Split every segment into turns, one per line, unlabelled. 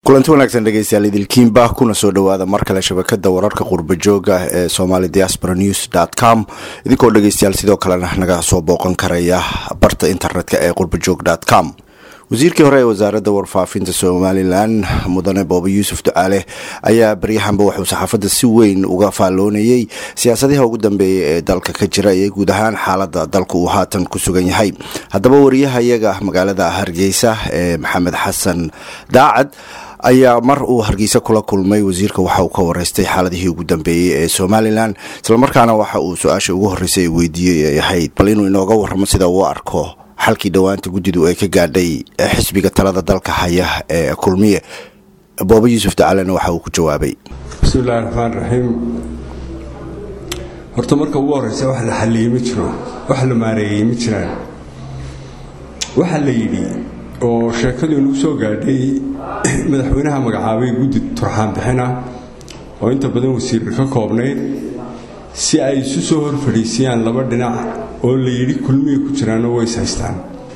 kulanti wanaagsan dhegeystayaal idilkiinba kuna soo dhowaada mar kale shabakada wararka qurba jooga ee somali diaspora news com idinkoo dhegeystayaal sidoo kalena naga soo booqan karaya barta internetka ee qurbajoog com wasiirkii hore ee wasaaradda warfaafinta somalilan mudane booba yuusuf ducaale ayaa baryahanba wuxuu saxaafadda si weyn uga faalloonayey siyaasadaha ugu dambeeya ee dalka ka jira iyo guud ahaan xaalada dalka uu haatan ku sugan yahay haddaba wariyahayaga magaalada hargeysa ee maxamed xasan daacad ayaa mar uu hargeysa kula kulmay wasiirka waxa uu ka wareystay xaaladihii ugu dambeeyey ee somalilan islamarkaana waxa uu su-aasha ugu horreysay weydiiyey ay ahayd bal inuu inooga warramo sida uu arko xalkii dhowaanta guddidu ay ka gaadhay xisbiga talada dalka haya ee kulmiye booba yuusuf dacalena waxa uu ku jawaabay
bismillahi raxmaan raxiim horta marka ugu horreysa wax la xalliyey ma jiro wax la maareeyey ma jiraan waxaa la yidhi oo sheekadu inuu soo gaadhay madaxweynaha magacaabay guddi turxaan bixin ah oo inta badan wasiirka ka koobnayd si ay isu soo hor fadhiisiyaan laba dhinac oo la yidhi kulmiyay ku jiraanoo ways haystaan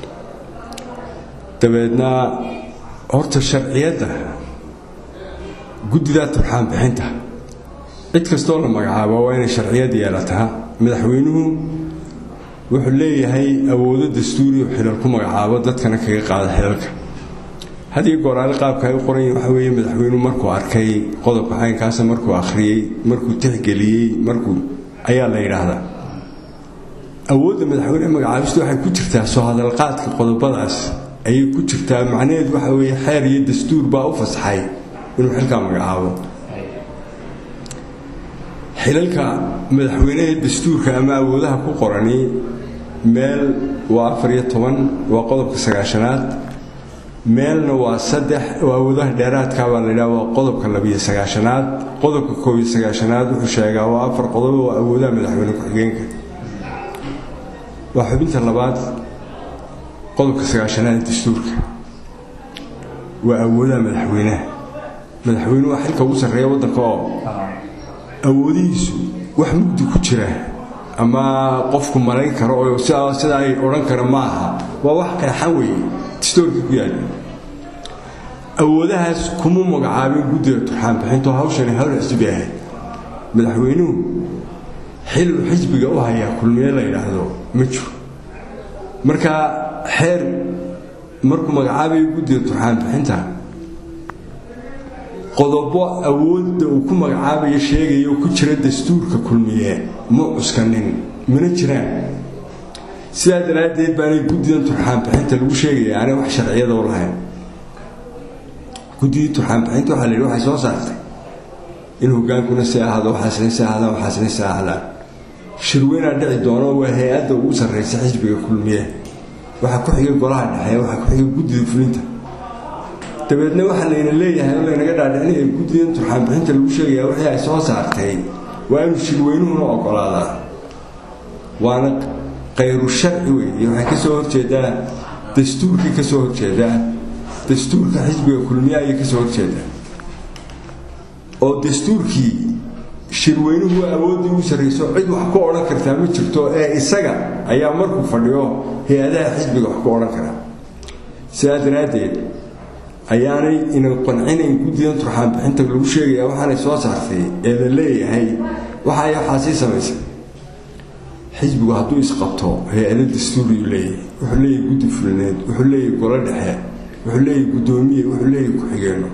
dabeedna horta sharciyadda guddidaa turxaan bixinta cid kastoo la magacaabo waa inay sharciyad yeelataa madaxweynuhu wuxuu leeyahay awoodo dastuuriyo xilal ku magacaabo dadkana kaga qaada xilalka hadiyo gooraale qaabka ay u qoran yihin waxa weeye madaxweynuhu markuu arkay qodobka caynkaasa markuu akhriyey markuu tixgeliyey markuu ayaa la yidhaahdaa awoodda madaxweyne magacaabistu waxay ku jirtaa soo hadalqaadka qodobadaas ayay ku jirtaa macnaheedu waxa weeye xeer iyo dastuur baa u fasaxay inuu xilkaa magacaabo xilalka madaxweynehe dastuurka ama awoodaha ku qorani meel waa afar iyo toban waa qodobka sagaashanaad meelna waa saddex oo awoodaha dheeraadka baa laydhaha waa qodobka labiyo sagaashanaad qodobka koob iyo sagaashanaad wuxuu sheegaa waa afar qodob oo awoodaha madaxweyne ku-xigeenka waa xubinta labaad qodobka sagaashanaad ee dastuurka waa awoodaha madaxweynaha madaxweyne waa xilka ugu sarreeya waddanka oo awoodihiisu wax mugdi ku jira ama qofku malayn karo oo sida ay odhan kara ma aha waa wax qeexan weeye dastuurka ku yaala awoodahaas kuma magacaabin guddiga turxaan bixinto hawshani hawl xisbi ahayd madaxweynuhu xiluu xisbiga u hayaa kulmiye la yidhaahdo ma jiro marka xeer markuu magacaabayo guddiga turxaan bixinta qodobo awoodda uu ku magacaabayo sheegayo ku jira dastuurka kulmiye ma cuskanin mana jiraan sidaa daraaddeed baanay guddidan turxaan bixinta lagu sheegaya aanay wax sharciyada u lahayn guddidii turxaan bixinta waxaa la yidhi waxay soo saartay in hogaankuna si ahaado waxaasna si ahaadaan waxaasna si ahaadaan shirweynaa dhici doono waa hay-adda ugu sarraysa xisbiga kulmiye waxaa ku xigay golaha dhexe waxaa ku xigay guddida fulinta dabeedna waxaa layna leeyahay oo laynaga dhaadhicinaya guddidan turxaan bixinta lagu sheegayaa wixii ay soo saartay waa inuu shirweynuhuna ogolaadaa waana khayru sharci weeye waxay ka soo horjeedaa dastuurkii ka soo horjeedaa dastuurka xisbiga kulmiye ayay ka soo horjeedaa oo dastuurkii shirweynuhu waa awooddii ugu sarrayso cid wax ku odhan kartaa ma jirto ee isaga ayaa markuu fadhiyo hay-adaha xisbiga wax ku odhan karaa sidaa daraaddeed ayaanay ina qancinayn guddidan turxaan bixinta lagu sheegayaa waxaanay soo saartay ee la leeyahay waxa ay waxaa sii samaysay xisbigu hadduu isqabto hay-ado dastuuriyuu leeyahay wuxuu leeyahay guddi fulineed wuxuu leeyahay golo dhexe wuxuu leeyahay guddoomiye wuxuu leeyahay ku-xigeenno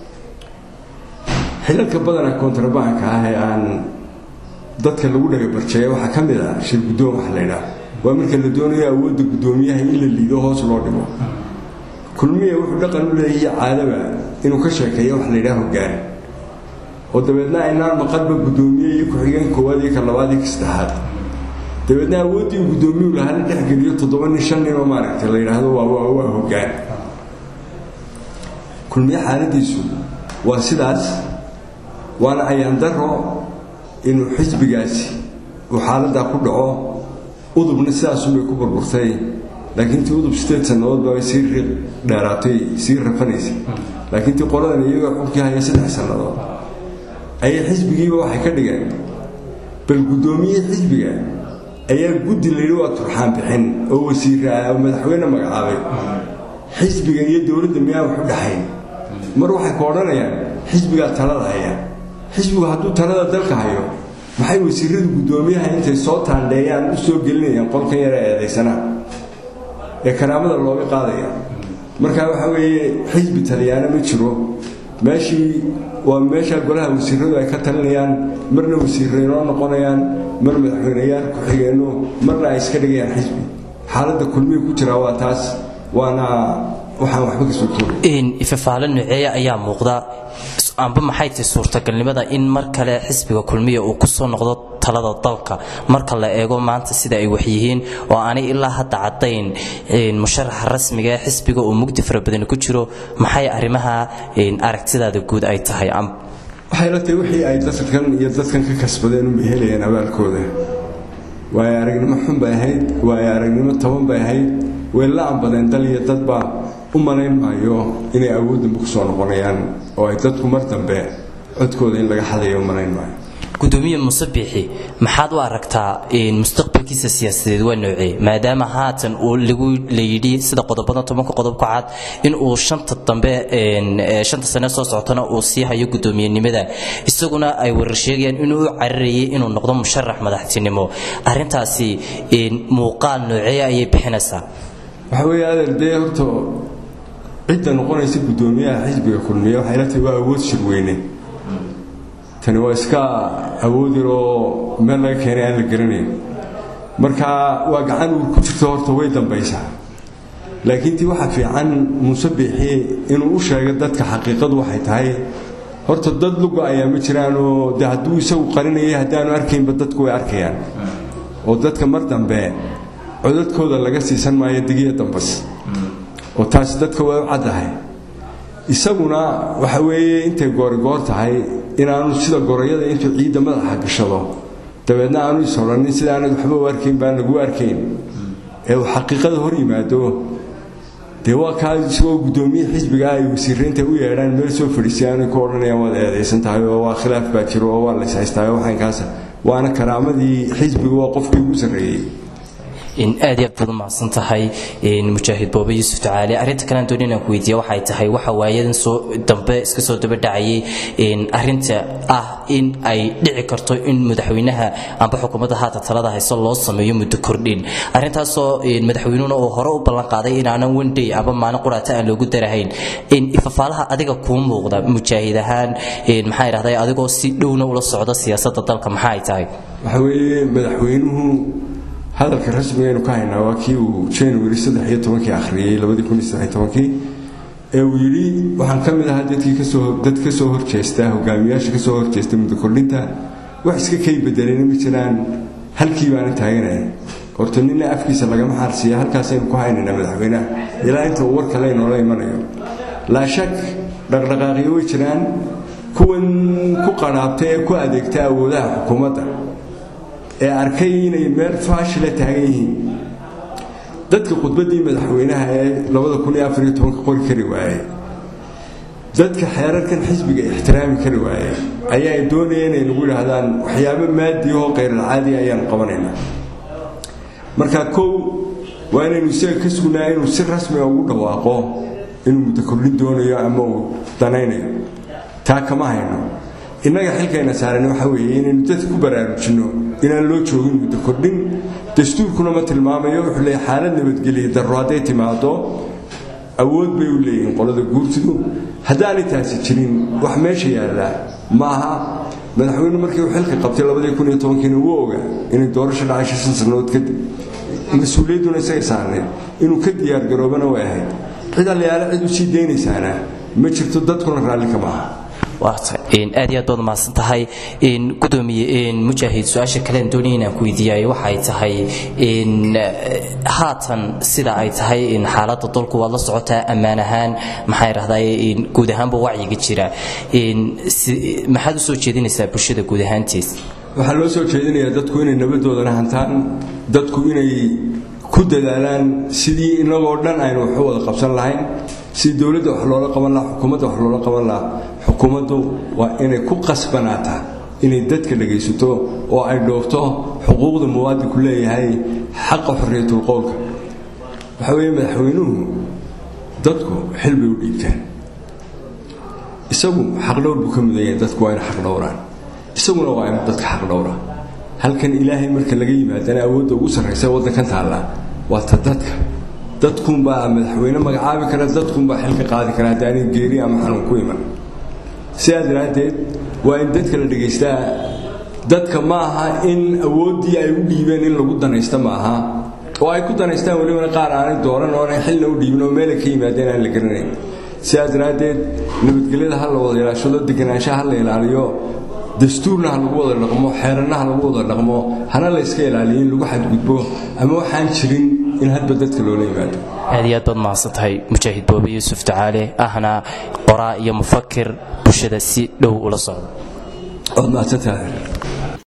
xilalka badana kontrabaanka ah ee aan dadka lagu dhagabarjeeya waxaa ka mid ah shir guddoon waxa la ydhaah waa marka la doonayo awoodda guddoomiyaha in la liido hoos loo dhigo kulmiya wuxuu dhaqan u leeyahay caadaba inuu ka sheekeeyo wax la ydhaha hoggaan oo dabeedna aynaan maqalba guddoomiye iyo ku-xigeen koowaad iyo ka labaad iyo ka saddexaad dabeedna awooddii uu guddoomiyuu lahaa la dhexgeliyo toddoba nin shan nin oo maaragtay la yidhaahdo waa hoggaan kulmiye xaaladiisu waa sidaas waana ayaan daro inuu xisbigaasi uu xaaladdaa ku dhaco udubna sidaasunbay ku burburtay laakiin tii udub sideed sannadood baa sii riiq dheeraatay sii rafanaysay laakiin tii qoladan iyagoo xulkii haya saddex sannadood ayay xisbigiiba waxay ka dhigeen bal guddoomiyihii xisbiga ayaa guddi layidhi waa turxaan bixin oo wasiira oo madaxweyne magacaabay xisbiga iyo dowladda miyaan wax u dhaxayn mar waxay ku odhanayaan xisbigaa talada haya xisbigu hadduu talada dalka hayo maxay wasiiradu guddoomiyaha intay soo taandheeyaan u soo gelinayaan qolkan yara eedaysanaa ee karaamada looga qaadaya marka waxa weeye xisbi taliyaana ma jiro meeshii waa meesha golaha wasiiradu ay ka talinayaan marna wasiirreynoo noqonayaan mar madaxweyneyaal ku-xigeenno marna ay iska dhigayaan xisbi xaaladda kulmihi ku jiraa waa taas waana waxaan waxba ka soo toogay
ifafaalo nuceeya ayaa muuqda amba maxay tahay suurtagalnimada in mar kale xisbiga kulmiya uu kusoo noqdo talada dalka marka la eego maanta sida ay waxyihiin oo aanay ilaa hadda caddayn musharaxa rasmiga ee xisbiga uu mugdi fara badan ku jiro maxay arrimaha aragtidaada guud ay tahay
waxay la tahay wixii ay dadkan iyo dadkan ka kasbadeen unbay helayaan abaalkooda waayo aragnimo xun bay ahayd waayo aragnimo toban bay ahayd way la ambadeen dal iyo dadba u malayn maayo inay awooddanba ku soo noqonayaan oo ay dadku mar dambe codkooda in laga xadayo u malayn maayo
gudoomiye muuse biixi maxaad u aragtaa mustaqbalkiisa siyaasadeed waa noocee maadaama haatan uu lagu layidhi sida qodobada tobanka qodob ku cad in uu shanta dambe shanta sane soo socotana uu sii hayo guddoomiyenimada isaguna ay warar sheegayaan inuu u cararayay inuu noqdo musharax madaxtinimo arrintaasi muuqaal noocee ayay bixinaysaa
waxa weeye adeer dee horta cidda noqonaysa guddoomiyaha xisbiga kulmiya waxay la tahay waa awood shirweyne tani waa iska awood yar oo meel laga keenay aan la garanayn marka waa gacan uu ku jirto horta way dambaysaa laakiin tii waxaa fiican muuse biixi inuu u sheego dadka xaqiiqadu waxay tahay horta dad luga ayaa ma jiraanoo de hadduu isagu qarinayay haddaanu arkaynba dadku way arkayaan oo dadka mar dambe codadkooda laga siisan maayo digiya dambas oo taasi dadka way u caddahay isaguna waxa weeye intay goorigoor tahay inaanu sida gorayada intuu ciidda madaxa gashado dabeedna aanu is odhanin sida aanad waxba u arkayn baan lagu arkayn ee uu xaqiiqada hor yimaado dee waa kaa isagoo guddoomiye xisbiga ay wasiiraynta u yeedhaan meel soo fadhiisay ku odhanayaan waad eedaysan tahay oo waa khilaaf baa jiro oo waa lays haystaa waxaankaasa waana karaamadii xisbiga waa qofkii ugu sarreeyey
aad iyo aad baad u mahadsan tahay mujaahid boobe yuusuf tacaali arrinta kalean dooni inaan ku weydiiya waxay tahay waxa waayadan soo dambe iska soo daba dhacayay arrinta ah in ay dhici karto in madaxweynaha amba xukuumadda haata talada hayso loo sameeyo muddo kordhin arrintaasoo madaxweynuhuna uu hore u ballan qaaday inaanan wendey amba maalin quraata aan loogu darahayn ifafaalaha adiga kuu muuqda mujaahid ahaan maxaa idhahday adigoo si dhowna ula socda siyaasadda dalka maxaa ay tahay
waxa weeye madaxweynuhu hadalka rasmigaynu ka haynaa waa kii uu january saddex iyo tobankii akhriyey labadii kun iyo saddex iyo tobankii ee uu yidhi waxaan ka mid ahaa dadkii kasoo dad ka soo horjeesta hogaamiyaasha ka soo horjeesta muddo kordhinta wax iska kay bedelena ma jiraan halkii baana taaganaya horta nina afkiisa lagama xaarsiiya halkaasaynu ku haynaynaa madaxweynaha ilaa inta uu war kale inoola imanayo laa shak dhaqdhaqaaqyo way jiraan kuwan ku qadhaabta ee ku adeegta awoodaha xukuumadda ee arkay inay meel faashila taagan yihiin dadka khudbaddii madaxweynaha ee qori kari waaye dadka xeerarkan xisbiga ixtiraami kari waaye ayaa doonaya inay nagu yidhaahdaan waxyaabo maadiyahoo khayralcaadi ayaanu qabanaynaa marka kow waa inaynu isaga ka sugnaa inuu si rasmiga ugu dhawaaqo inuu muddo kordhin doonayo ama uu danaynayo taa kama hayno innaga xilkayna saaran waxa weeye inaynu dadka ku baraarujinno inaan loo joogin muddo kordhin dastuurkuna ma tilmaamayo wuxuu leeyahy xaalad nabadgeliya darro hadday timaado awood bay u leeyihiin qolada guurtidu haddaanay taasi jirin wax meesha yaallaa ma aha madaxweyne markii uu xilka qabtay labadii kun iyo tobankiina wuu ogaa inay doorasho dhacay shan sannadood kadib mas-uuliyadduna isaga saarneed inuu ka diyaargaroobana way ahayd cid allayaale cid u sii daynaysaana ma jirto dadkuna raalli kama aha
aad iyo aad baad mahadsan tahay gudoomiye mujaahid su-aasha kalean doonaya inaan ku weydiiyay waxay tahay haatan sida ay tahay xaaladda dalku waad la socotaa ammaan ahaan maxaa idhahday guud ahaanba wacyiga jira maxaad u soo jeedinaysaa bulshada guud ahaantiis
waxaa loo soo jeedinayaa dadku inay nabadoodana hantaan dadku inay ku dadaalaan sidii inagoo dhan aynu wax u wada qabsan lahayn sidii dowladda wax loola qaban lahaa xukuumadda wax loola qaban lahaa xukuumaddu waa inay ku qasbanaataa inay dadka dhagaysato oo ay dhoofto xuquuqda muwaadinku leeyahay xaqa xorriyatul qowlka waxa weeye madaxweynuhu dadku xil bay u dhiibtaan isagu xaqdhowr buu ka mudan yahay dadku waa ina xaqdhowraan isaguna waa inu dadka xaqdhowra halkan ilaahay marka laga yimaadana awoodda ugu sarraysa waddankan taalla waa ta dadka dadkunbaa madaxweyne magacaabi kara dadkunbaa xilka qaadi kara haddaanay geeri ama xanuun ku iman sidaa daraaddeed waa in dadka la dhegaystaa dadka ma aha in awooddii ay u dhiibeen in lagu danaysta ma aha oo ay ku danaystaan welibana qaar aanay dooran oonay xilna u dhiibin oo meelay ka yimaadeen aan la garanayn sidaa daraaddeed nabadgelyada ha la wada ilaashado deganaanshaha ha la ilaaliyo dastuurna ha lagu wada dhaqmo xeeranna ha lagu wada dhaqmo hana la yska ilaaliyo in lagu xadgudbo ama waxaan jirin in hadba dadka loola yimaado
aad iyo aad baad mahadsan tahay mujaahid boobe yuusuf tacaale ahna qoraa iyo mufakir bulshada si dhow ula socda
waad mahadsantahay